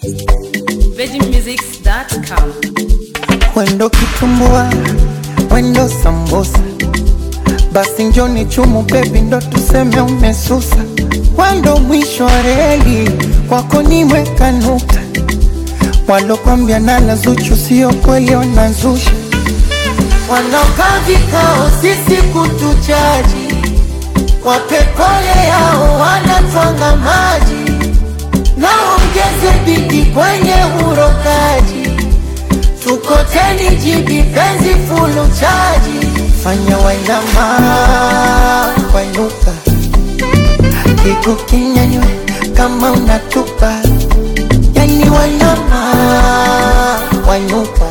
VeggieMusics.com. Wendo kitumbua, wendo sambusa, basi njoni chumu bebi, ndo tuseme umesusa. Wendo mwisho wa reli, kwako nimeweka nukta. Walokwambia nala Zuchu sio kweli, wanazusha. Wanaokaa vikao sisi kutuchaji, wape pole yao, wanatwanga maji, naongeze bidi kwenye urokaji tukoteni jibi penzi fulu chaji fanya wainama wainuka kigu kinyanywe kama unatupa yani wainama wainuka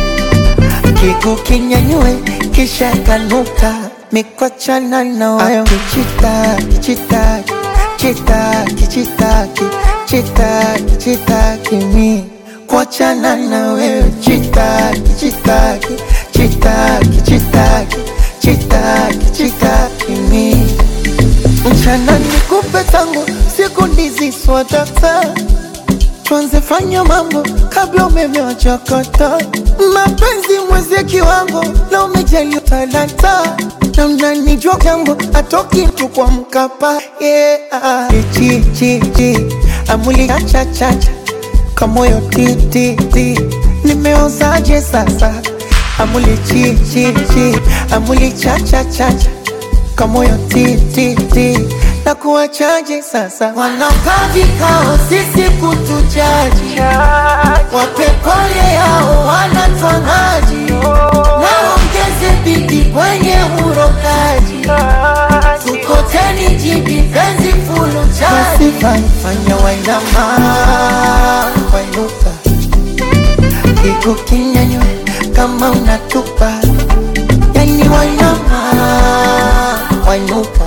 kigu kinyanywe kisha kanuka mikwachana na wayo kichitaki chitaki chitaki chitaki chitaki chitaki mi kuachana na wewe chitaki chitaki chitaki chitaki chitaki chitaki mi mchana nikupe tangu siku ndizi swadata tuanze fanya mambo kabla umeme wachakata mapenzi mwezie kiwango na umejali talanta na mnanijua jambo atoki mtu kwa mkapa yeah. chi chi chi amuli chacha chacha kamoyo ti ti ti nimeozaje sasa amuli chi chi chi amuli chacha chacha kamoyo ti ti ti na kuwachaje sasa wanakaa vikao sisi kutuchaji wape pole yao wanatwangaji naongeze bidi kwenye urokaji tukoteni jibi penzi fulu chaji fanya wainama wainuka kigu kinyanywe kama unatupa yani wainama wainuka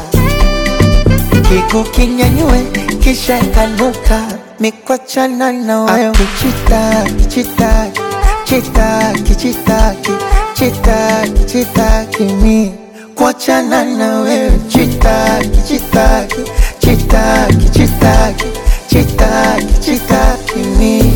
kigu kinyanywe kisha kanuka mikwachana na wayo kichitaki chitaki chitaki chitaki chitaki chitaki mi kuachana na wewe chitaki chitaki chitaki chitaki chitaki chitaki mi